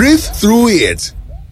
breathe through it.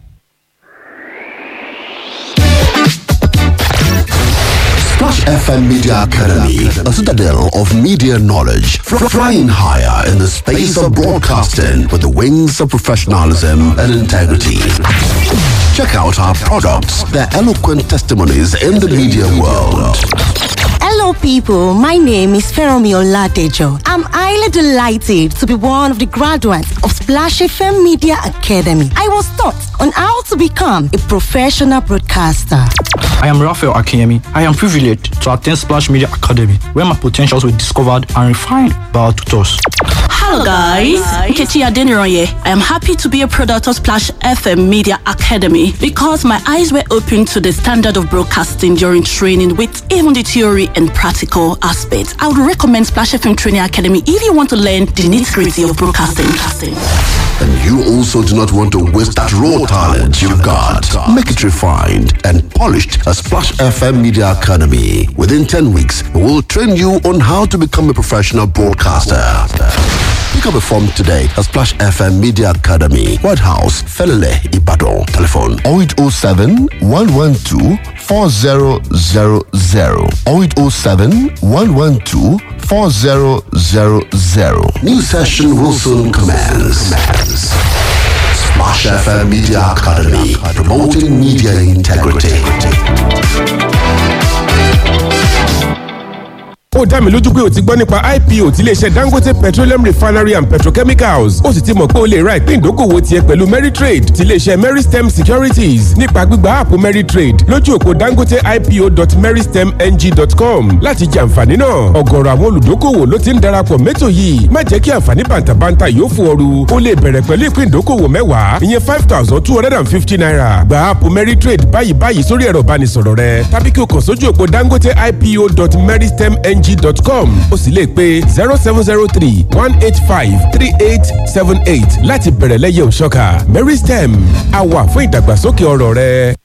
Splash FM Media Academy, a citadel of media knowledge, fr- flying higher in the space of broadcasting with the wings of professionalism and integrity. Check out our products, their eloquent testimonies in the media world. Hello, people. My name is Feromi Oladejo. I'm highly delighted to be one of the graduates of Splash FM Media Academy. I was taught on how to become a professional broadcaster. I am Raphael Akinyemi. I am privileged to attend Splash Media Academy, where my potentials were discovered and refined by our tutors. Hello guys, Nkechi Adeniroye. I am happy to be a product of Splash FM Media Academy because my eyes were opened to the standard of broadcasting during training with even the theory and practical aspects. I would recommend Splash FM Training Academy if you want to learn the nitty-gritty of broadcasting. And you also do not want to waste that raw talent you've got. Make it refined and polished at Splash FM Media Academy. Within 10 weeks, we will train you on how to become a professional broadcaster. Pick up a form today at Splash FM Media Academy, White House, Felele, Ibadan. Telephone 0807 112 4000 0807 112 4000. New session will soon commence. Splash FM Media Academy, promoting media integrity. ó dá mi lójú pé o ti gbọ́ nípa ipo ti iléeṣẹ́ dangote petroleum refinery and petrochemicals ó sì ti mọ̀ pé o lè ra ìpín ìdókòwò tiẹ̀ pẹ̀lú meritrade ti iléeṣẹ́ meristem securities nípa gbígba áàpù meritrade lójú òpó dangote ipo.meristemng.com láti jẹ àǹfààní náà ọ̀gọ̀rọ̀ àwọn olùdókòwò ló ti ń darapọ̀ mẹ́tò yìí má jẹ́ kí àǹfààní bàǹtàbàǹtà yóò fún ọrù o lè bẹ̀rẹ̀ pẹ̀lú ìpín ìdókòwò mẹ́wàá ìyẹn five thousand two hundred and fifty naira gba áàpù meritrade báyìí báyìí sórí ẹ̀rọ ìbánisọ̀rọ̀ rẹ tàbí kí o kàn sójú òpó dangote ipo.meristemng ng.com o sì lè pe zero seven zero three one eight five three eight seven eight láti bẹ̀rẹ̀ lẹ́yẹ̀ òṣọ́ka meristem a wà fún ìdàgbàsókè ọrọ̀ rẹ.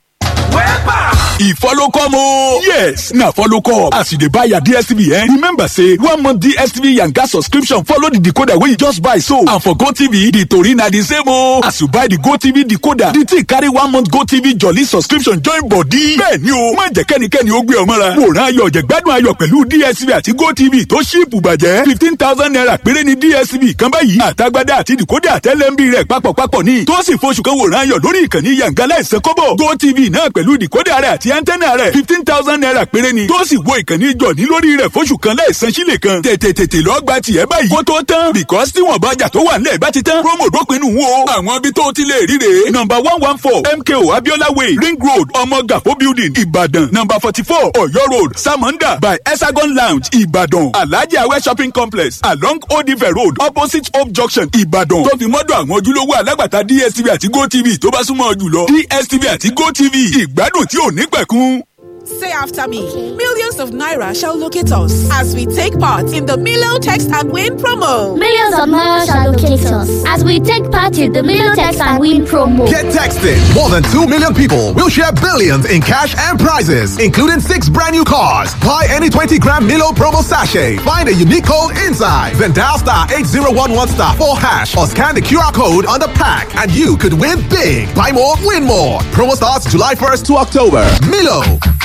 e follow come o. yes na follow come as you dey buy your dstv eh remember say one month dstv yanga subscription follow the decoder wey you just buy so and for gotv the tori na the same o. as you buy the gotv decoder the thing carry one month gotv jolly subscription join body. bẹ́ẹ̀ni o má jẹ́ kẹ́nikẹ́ni ó gbé ọ mọ́ra. wòran ayọ̀ jẹ̀gbádùn ayọ̀ pẹ̀lú dstv àti gotv tó ṣíìpù bàjẹ́ fifteen thousand naira péré ni dstv kan báyìí àtagbádá àti decoder àtẹlẹ́mbì rẹ̀ papọ̀papọ̀ ní tó sì f'oṣù kan wòran ayọ̀ lórí ìkànnì yanga láìsàn kọ́bọ̀ gotv náà pẹ̀lú decoder rẹ̀ àti antenna rẹ̀ fifteen thousand naira péré ni tó sì wo ìkànnì jọ̀ní lórí rẹ̀ fóṣù kan láìsan sílẹ̀ kan tètè tètè lọ́ọ́ gba tiẹ̀ báyìí kó tó tán because tí wọ́n bá jà tó wà nílẹ̀ bá ti tán promo dópin nù wo àwọn ibi tó ti lè ríre number one one four mko abiola way ring road ọmọgàfó building ìbàdàn number forty four ọ̀yọ́ road samonda by hexagon lounge ìbàdàn alhaji awẹ shopping complex along odive road opposite hope junction ìbàdàn tó fi mọ́dọ̀ àwọn ojúlówó alágbàtà dstv àti gotv tó bá súnmọ́ jùlọ dstv àti gotv ìgbádùn tí ò ní pẹ̀kun. Say after me. Millions of Naira shall locate us as we take part in the Milo Text and Win promo. Millions of Naira shall locate us as we take part in the Milo Text and Win promo. Get texted. More than 2 million people will share billions in cash and prizes, including six brand new cars. Buy any 20 gram Milo promo sachet. Find a unique code inside. Then dial star 8011 star 4 hash or scan the QR code on the pack and you could win big. Buy more, win more. Promo starts July 1st to October. Milo.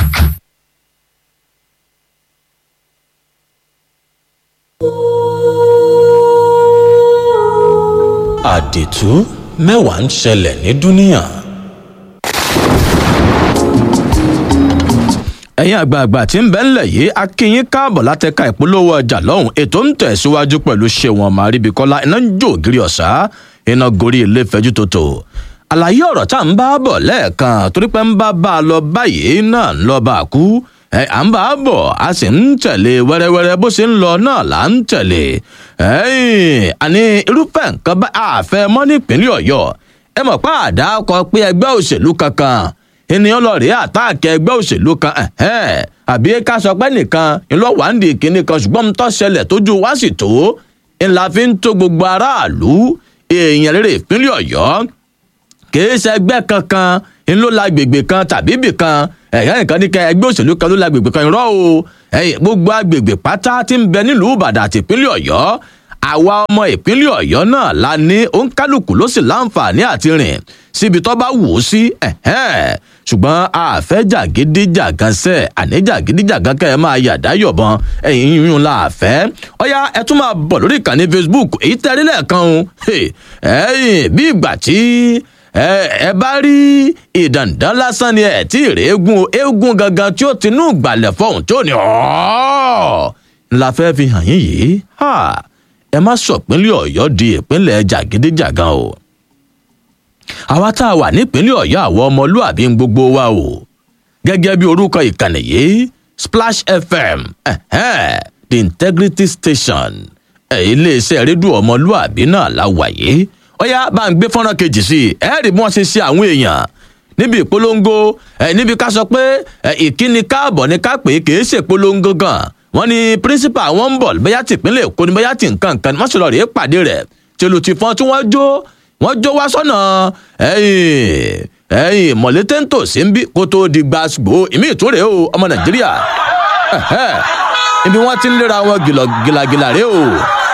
àdìtú mẹ́wàá ń ṣẹlẹ̀ ní dúníà. ẹ̀yin àgbààgbà tí ń bẹ ńlẹ̀ yìí akínyín káàbọ̀ látẹ̀ka ìpolówó ọjà lọ́hùn ètò ń tẹ̀síwájú pẹ̀lú ṣéwọn màríbíkọ́lá iná ń jó ògiri ọ̀sá iná gorí ilé fẹ́jú tòtò àlàyé ọ̀rọ̀ tá à ń bá bọ̀ lẹ́ẹ̀kan torí pé ń bá bá a lọ báyìí náà ń lọ bá a kú ẹ à ń bá a bọ̀ a sì ń tẹ̀lé wẹ́rẹ́wẹ́rẹ́ bó ṣe ń lọ náà là ń tẹ̀lé àní irúfẹ́ nǹkan bá àfẹ́ mọ́ nípínlẹ̀ ọ̀yọ́ ẹ mọ̀ pé àdá kọ pé ẹgbẹ́ òṣèlú kankan ènìyàn lọ rí àtàkì ẹgbẹ́ òṣèlú kan àbí ká sọ pé nìkan ńlọ́wàndì kìíní kan ṣùgbọ́n tó ṣẹlẹ̀ tójú wá sì tó ńlá fi ń tó gbogbo aráàlú èèyàn rere ìpínlẹ̀ ọ̀yọ́ kìí ṣẹgbẹ́ kankan ńlọ lágbègbè kan tàbí ibì kan ẹ̀yà nìkan ní kẹ ẹgbẹ́ òṣèlú kan ló lágbègbè kan irọ́ o gbogbo agbègbè pátá tí ń bẹ nílùú ìbàdàn àti ìpínlẹ̀ ọ̀yọ́ àwa ọmọ ìpínlẹ̀ ọ̀yọ́ náà la ní òǹkálùkù ló sì láǹfààní àti rìn síbi tó bá wù ú sí ṣùgbọ́n àfẹ́ jàgídíjàgan sẹ́ àní jàgídíjàgan kẹ́ ẹ máa yàdá yọ̀bọ̀n ẹ̀yìn yíyún la àfẹ́ ọ̀yá ẹ tún máa bọ̀ lórí ìkànnì facebook èyí tẹ́rí lẹ́ẹ̀kan o ẹ̀yìn bí ìgbà tí ẹ bá rí ìdàndán lásán ni ẹ tí ì rí eégún eégún gangan tí ó ti nú ìgbàlẹ̀ fọ̀hún tí ó ní ọ̀ọ́ ńlá fẹ́ fi hàn yín yìí ẹ má sọ̀pínlẹ̀ ọ̀yọ́ di ìpínlẹ̀ jàgídíjàgan o àwa tá a wà nípínlẹ̀ ọ̀yọ́ àwọn ọmọlúàbí ń gbogbo wa o gẹ́gẹ́ bí orúkọ ìkànnì yìí splash fm the integrity station iléeṣẹ́ rédíò ọmọlúàbí náà la wà yìí ọ̀yá bá ń gbé fọ́nrán kejì sí i ẹ rí bí wọ́n ṣe ṣe àwọn èèyàn níbi ìpolongo níbi ká sọ pé ìkíni káàbọ̀ ni ká pè é kì í ṣèpolongo gan wọn ní principal wọn ń bọ̀ bóyá ti ìpínlẹ̀ èkó ni bóyá ti nǹkan nǹkan wọ́n sì lọ rèé pàdé rẹ̀ tìlù tìfọn tí wọ́n jó wọ́n jó wá sọ́nà ẹ̀yìn ẹ̀yìn mọ̀létéńtò sí ń bí kó tó di gbàgbó ìmí ìtúrè o ọmọ nàìjíríà ibi wọ́n ti ń léra wọn gìlàgìlà rèé o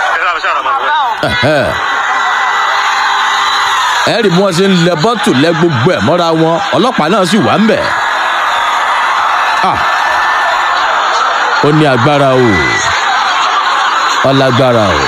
ẹ rí bí wọ́n ṣe ń lẹ bọ́tù lẹ gbogbo ẹ̀ mọ́ra wọn ọlọ́pàá náà sì wà ń bẹ̀ ó ní agbára o ọlágbára o.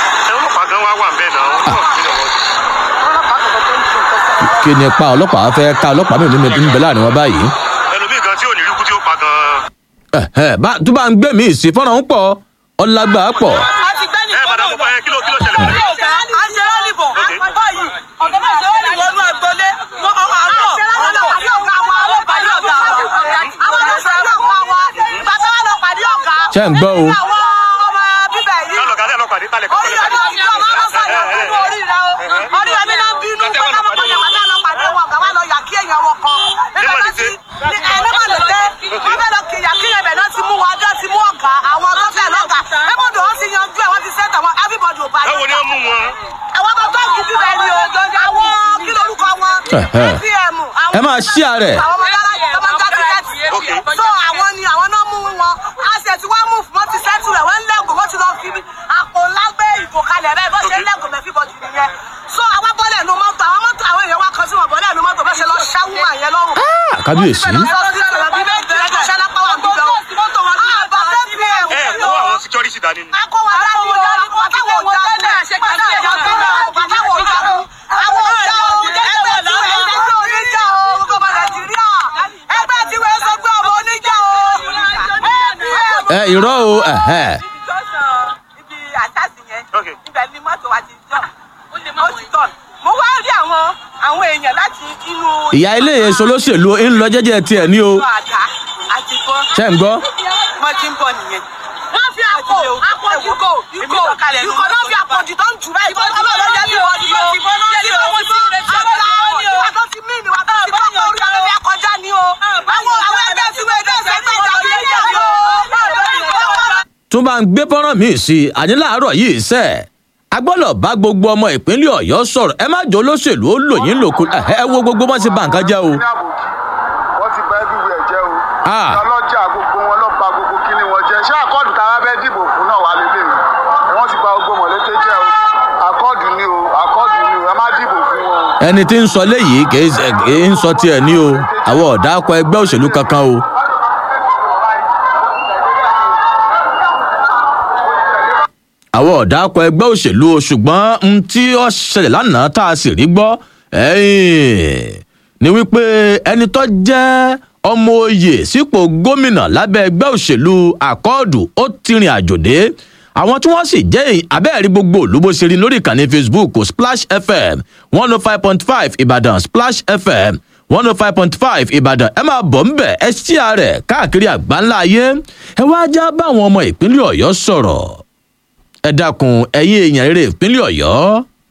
kí ni pa ọlọ́pàá fẹ́ ká ọlọ́pàá mìíràn nínú ń bẹ láàrin wọn báyìí. ẹlòmíì kan tí ò ní rí kú tí ó pa gan. tó bá ń gbé mi ìsìn fọ́nrán ń pọ̀ ọlágbá pọ̀. ẹ madam ọba yẹn kí ló kí ló ṣẹlẹ̀. a ṣe rálì bọ̀ báyìí ọ̀gá náà ṣe rálì wọnú agbolé wọn ọmọ àárọ̀ ọlọ́pàá ọ̀gá wa ọlọ́pàá ọ̀gá àwọn tó ṣe ọlọ́pàá wa bàtà wà lọ́pàá ní ọ̀gá. ṣé ń gbọ́ o. àwọn ọmọ bíbẹ̀ yìí. kálọ̀ kálẹ̀ ọlọ́pàá ní talẹ̀ orí ọdún ọdún ọmọ ọlọ́pàá náà bínú orí rẹ o orí ọdún náà bínú pátá mọ̀ pátá pátá lọ́pàá ní wọn ọ̀gá wa lọ yà kí èèyàn wọn kan. nígbà tó ti ẹ ní má lè dé wọn fẹ́ lọ kìyà kí ẹbẹ̀ náà ti mú wa ọjọ́ ti mú ọ̀gá àwọn tó fẹ́ lọ́gà ẹ̀bùdó wọn ti yanjú ẹ̀ wọ́n ti sẹ́tà wọn everybody ò bá yẹ. báwo ni ó mú wọn. àwọn ọmọ tó kù bíbẹ̀ ni o àwọn kí lorúkọ wọn apm. ẹ máa ṣí ààrẹ. àwọn ọmọ yàrá yẹn tó máa ń já tíkẹ́ẹ̀tì. so àwọn ni àwọn náà mú wọn a ṣe ti wá mú wọn ti sẹ́tù rẹ̀ wọ́n ń lẹ́gùn wọ́n ti lọ fi àpò ńlá gbé ìgò kalẹ̀ bẹ́ẹ̀ bọ́ ṣe ń lẹ́gùn mẹ́fì bọ́jú nìyẹn. so àwọn bọ́lẹ̀ nu mọ́tò àwọn mọ́tò àwọn èèyàn wá kan sí wọn bọ́lẹ̀ nu mọ́tò bẹ́ẹ̀ ṣe lọ ṣáwú mà yẹn lọ́rùn. kábíyèsí. ẹ kó àwọn security dání ni. akọwà dání o pàtàkì òjá tẹ́lẹ̀ pàtàkì òjá tẹ́lẹ̀ pàtàkì òjá àwọn òjá o ẹgbẹ́ tí wọ́n ẹgbẹ́ oníjà o gbogbo nàìjíríà ẹgbẹ́ tí wọ́n sọ pé ọmọ oníjà o. ẹ irọ́ o. ibi àṣàṣì yẹn ibẹ̀ ni mọ́tò wa ti jọ ó ti tọ̀ mo wá rí àwọn àwọn èèyàn láti inú. ìyá ilé èso olóṣèlú ń lọ jẹ́jẹ́ tiẹ̀ ní o. àdá àti bọ́. ṣé ń gbọ́. wọ́n ti ń bọ̀ nìyẹn wọ́n fi àpò àpò ìgò ìgò ìgò náà fi àpò jù tó ń jù báyìí ìbọn náà lọ́jọ́ bí wọ́n ti bọ́ ìbọn náà ti bọ́ àwọn àtọ́ ti mí ni wà tó ti bọ́ pé orí ọ̀rẹ́ bí akọjá ni o àwọn àwọn ẹgbẹ́ tí wọ́n ẹgbẹ́ ìṣẹ́gbẹ́ ìjà bí ẹ̀jẹ̀ ni o. tún bá ń gbé fọ́nrán míì sí i àní láàárọ̀ yìí sẹ́ a gbọ́dọ̀ bá gbogbo ọmọ ìpínlẹ̀ ọ̀yọ́ sọ̀rọ̀ ẹ má jọ olóṣèlú ó lò yín lòkù ẹ wo gbogbo wọn ti bà nǹkan jẹ́ o. wọ́n ti bà everywhere jẹ́ o. ọlọ́jà gbogbo wọn lọ́ọ́ ba gbogbo kíní wọn jẹ́ ṣé àkọọ́dù tá a bá fẹ́ dìbò fún náà wà lélẹ̀ yìí wọ́n ti bà gbogbo mọ̀lété jẹ́ o àkọọ́dù ni o àkọọ́dù ni o ẹ má dìbò fún wọn o. ẹni tí ń sọ léyìí kì í ń sọ tiẹ̀ ní o àwọn ọ̀dà akọ ẹgbẹ́ òṣèlú kankan o. àwọn ọ̀dà akọ ẹgbẹ́ òṣèlú o ṣùgbọ́n n tí ó ṣẹlẹ̀ lánàá tá a sì rí gbọ́ ni wípé ẹni tó jẹ́ ọmọ oyè sípò gómìnà lábẹ́ ẹgbẹ́ òṣèlú àkọọ́dù ó ti rìn àjò dé àwọn tí wọ́n sì jẹ́ abẹ́ẹ̀rí gbogbo olúbo ṣe rí lórí ìkànnì facebook splash fm one oh five point five ìbàdàn splash fm one oh five point five ìbàdàn ẹ máa bọ̀ ńbẹ̀ ẹ ṣí ààrẹ káàkiri àgbáńlá ayé ẹ wá já báwọn ọmọ ìpínlẹ̀ ọ̀yọ́ sọ̀rọ̀ ẹ dákun ẹ̀yin èèyàn rere ìpínlẹ̀ ọ̀yọ́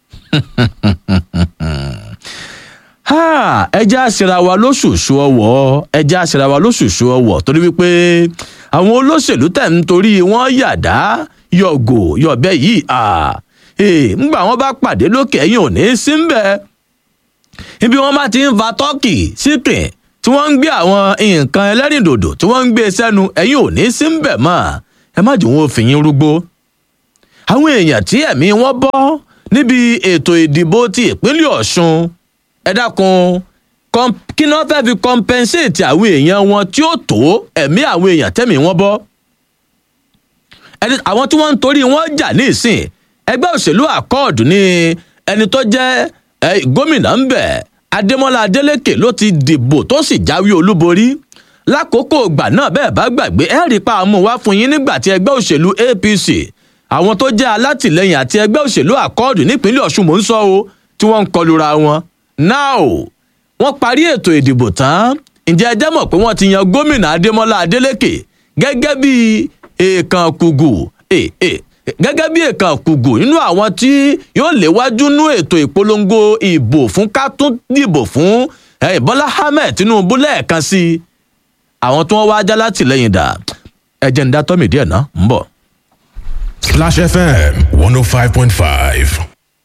ẹja àṣìra wa lóṣooṣù ọwọ ẹja àṣìra wa lóṣooṣù ọwọ torí wípé àwọn olóṣèlú tẹ̀ ń torí wọ́n yàdá yọ̀gò yọ̀bẹ yìí ńgbà wọn bá pàdé lókè ẹ̀yìn ò ní sí ń bẹ ibi wọn bá ti ń fa tọ́kì síkìn tí wọ́n ń gbé àwọn nǹkan ẹlẹ́rìndòdò tí wọ́n ń gbé sẹ́nu ẹ̀yìn ò ní sí ń bẹ mọ́ ẹ má jù wọn ò fi yín rúgbó àwọn èèyàn tí ẹ̀mí wọn bọ́ níbi ètò ìdìbò ti ìpínlẹ̀ ọ̀ṣun ẹ dákun kí ni wọ́n fẹ́ fi compensate àwọn èèyàn wọn tí ó tó ẹ̀mí àwọn èèyàn tẹ́mi wọn bọ́ àwọn tí wọ́n ń torí wọn jà ní ìsìn ẹgbẹ́ òṣèlú àkọọ̀dù ní ẹni tó jẹ́ gómìnà ń bẹ̀ adémọlá adélèké ló ti dìbò tó sì jáwé olúborí lákòókò ìgbà náà bẹ́ẹ̀ bá gbàgbé ẹ rí pa àmú wá fún yín nígbà tí ẹgbẹ́ òṣèlú apc àwọn tó jẹ́ alátìlẹyìn àti ẹgbẹ́ òṣèlú àkọọ̀dù nípínlẹ̀ ọ̀ṣun mò ń sọ o tí wọ́n ń kọlura wọn now wọ́n parí ètò ìdìbò tán ǹjẹ́ ẹ jẹ́ mọ̀ pé wọ́n ti yan gómìnà adémọlá adélèké gẹ́gẹ́ bí èèkàn kùgù gẹ́gẹ́ bí èèkàn kùgù nínú àwọn tí yóò léwájú nú ètò ìpolongo ìbò fún ká tún dìbò fún bọ́lá ahmed tinubu lẹ́ẹ̀kan sí i àwọn tí wọ́n wá já látìlẹ́yìn dà ẹ̀jẹ̀ ń dá tọ́mì díẹ̀ ná ń bọ̀. Splash FM 105.5.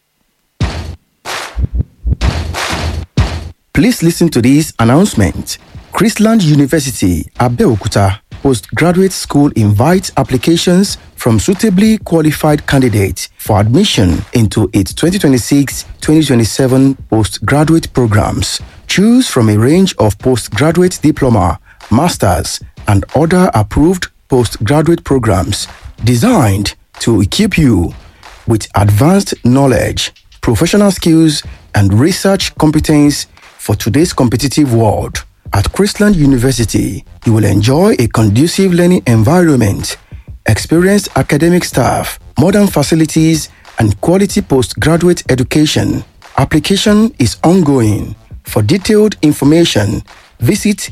Please listen to this announcement. Chrisland University, Abeokuta, postgraduate school invites applications from suitably qualified candidates for admission into its 2026-2027 postgraduate programs. Choose from a range of postgraduate diploma, masters, and other approved postgraduate programs designed to equip you with advanced knowledge, professional skills, and research competence for today's competitive world. At Christland University, you will enjoy a conducive learning environment, experienced academic staff, modern facilities, and quality postgraduate education. Application is ongoing. For detailed information, visit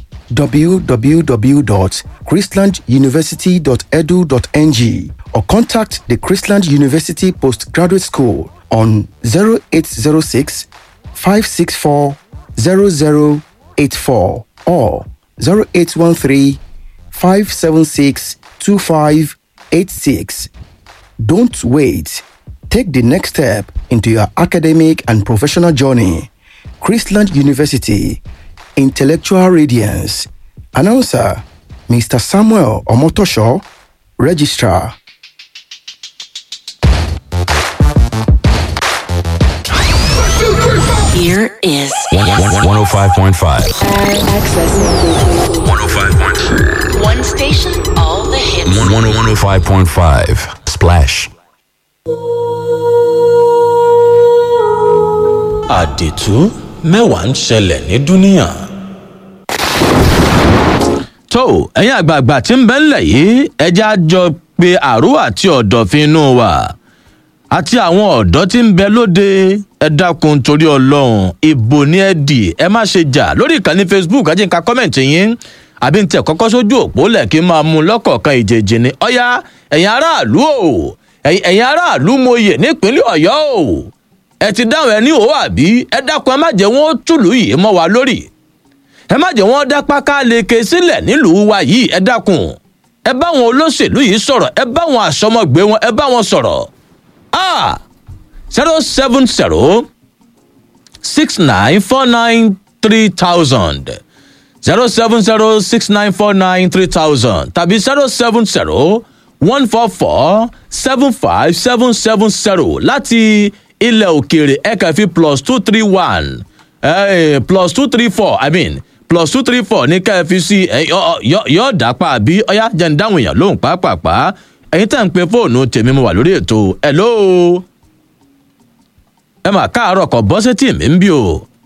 www.christlanduniversity.edu.ng or contact the Christland University Postgraduate School on 0806 564 0084 or 0813 576 2586. Don't wait. Take the next step into your academic and professional journey. Christland University, Intellectual Radiance. Announcer, Mr. Samuel Omotosho, Registrar. Here is 105.5. Access. 105.5. One station, all the hits. 105.5. Splash. àdìtú mẹ́wàá ń ṣẹlẹ̀ ní dúníyàn. tó ẹ̀yin àgbààgbà tí ń bẹ́ ńlẹ̀ yìí ẹjẹ́ á jọ pé àrò àti ọ̀dọ̀fin inú wa àti àwọn ọ̀dọ́ tí ń bẹ lóde ẹ dákun torí ọlọ́run ìbò ní ẹ dì ẹ má ṣe jà lórí ìkànnì facebook ajé nǹkan kọ́mẹ̀ntì yín àbí ń tẹ̀ kọ́kọ́ sójú òpó lẹ̀ kí n máa mú un lọ́kọ̀ọ̀kan ìjèjì ni ọ̀yá ẹ̀yin aráàlú o ẹ̀yin aráàlú mòye nípínlẹ̀ ọ̀yọ́ o ẹ ti dáhùn ẹ ní òwò àbí ẹ dákun ẹ má jẹ́ wọ́n tùlù yìí mọ́ wa lórí ẹ má jẹ́ wọ́n dá páká leke sílẹ̀ nílùú wa yìí ẹ dákun ẹ bá wọn olóṣèlú yìí sọ̀rọ̀ ẹ bá wọn àsọmọgbé wọn ẹ bá wọn sọ̀rọ̀ ah zero seven zero six nine four nine three thousand zero seven zero six nine four nine three thousand tàbí zero seven zero one four four seven five seven seven zero láti ilẹ̀ òkèèrè ẹ̀ka fi plus two three one eh, plus two three four i mean plus two three four ní ká ẹ fi sí yọ dápá àbí ọyá jẹ́ ń dáhùn èèyàn lóhùn pàápàá ẹ̀yin tá à ń pe fóònù tèmi mo wà lórí ètò ẹ̀ lóo ẹ mà káàárọ̀ kọ̀ bọ́ sétí mi ń bí o.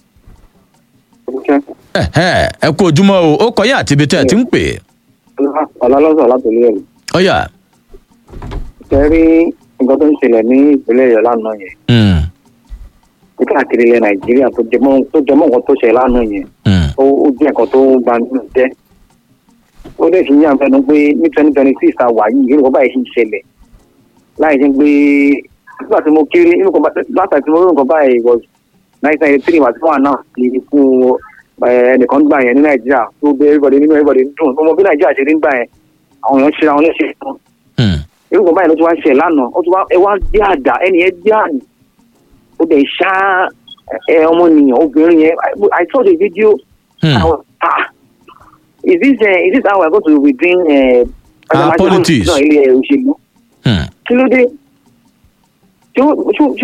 ẹ kú ojúmọ́ o ó kọyá àti ibi tẹ́ ẹ ti ń pè. ọlọ́lọ́sọ̀ látòlú ẹ̀rù. ọ̀yà. ṣe rí nǹkan tó ń ṣẹlẹ̀ ní ìpínlẹ̀ ọ̀yọ́ lánàá yẹn. ní káàkiri ilẹ̀ nàìjíríà tó jẹmọ́ nǹkan tó ṣẹlẹ̀ lánàá yẹn. ó jẹ́ nǹkan tó ń ba nínú jẹ́. ó lè fi yàn fẹnu pé ní twenty twenty six ta wà yìí irú kan báyìí ṣì ń ṣẹlẹ̀ láì ṣe pé nígbà tí mo kéré irú kan látà tí mo rí nǹkan báyìí was nineteen ninety three wàtí wọn náà ní ikú ẹnìkan gbà yẹn ní nàìjíríà tó bẹ everybody nínú everybody dùn ọmọ bí nàìjíríà ṣe rí gbà yẹn àwọn èèyàn ṣe àwọn léṣe tán irú kan báyìí ló ti wá ń ṣe lánàá ó ti wá ẹ wá gbé àdá ẹni yẹn gbé àná ó dẹ̀ ṣá ẹ ọmọnìyàn obìnrin yẹn i saw the video i was ah is this uh, is this how we are going to redeem uh, ah politics náà ilé òṣèlú kí ló dé ṣé ó- ṣé ó-